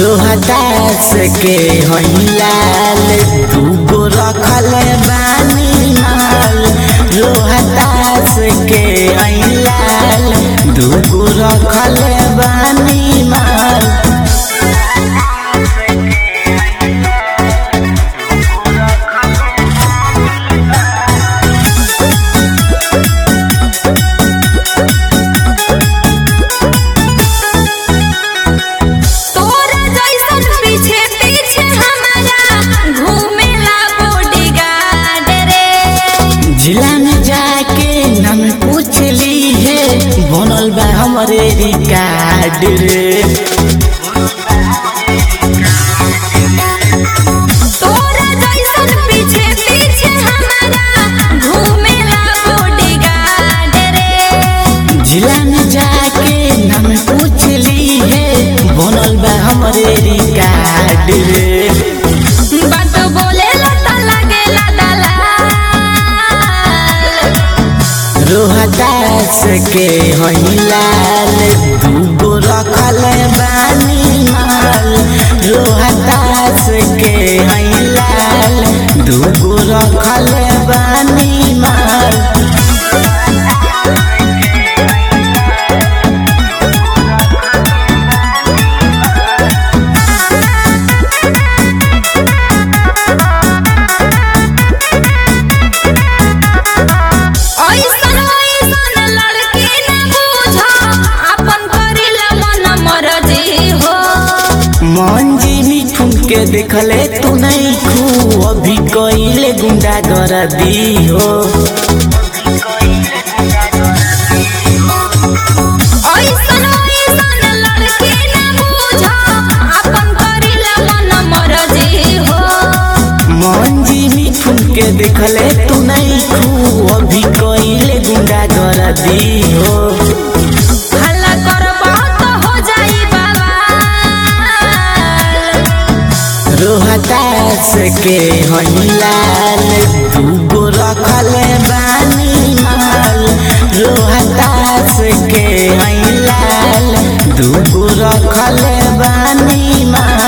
रोहतास के हई लाल दूगो रखल बानी माल रोहतास के हई लाल दूगो रखल बानी माल तोरा जैसन पीछे पीछे हमारा घूमेला बॉडीगार्ड रे जिला में जाके नम पूछ ली है बनल बा हमरे रिकार्ड रे तोरा जैसन पीछे पीछे हमारा घूमेला बॉडीगार्ड रे जिला में जाके नम पूछ ली है बनल बा हमरे रिकार्ड रे बात बोलेला त लागेला दलाल रोहतास के हई लाल दूगो रखल बानी माल रोहतास के हई लाल दूगो रखल बानी माल ऐसन ऐसन लड़की न बुझ अपन करेला मन मरजी हो मंजी मिठुन के देखले तू नहीं खू अभी कइले गुंडा कर दी हो ऐसन ऐसन लड़की न बुझ अपन करेला मन मरजी हो मंजी मिठुन के देखले तू नहीं खू अभी कइले गुंडा कर दी हो हल्ला करबा त हो जाई बवाल रोहतास के हई लाल दूगो रखल बानी माल रोहतास के हई लाल दूगो रखल बानी माल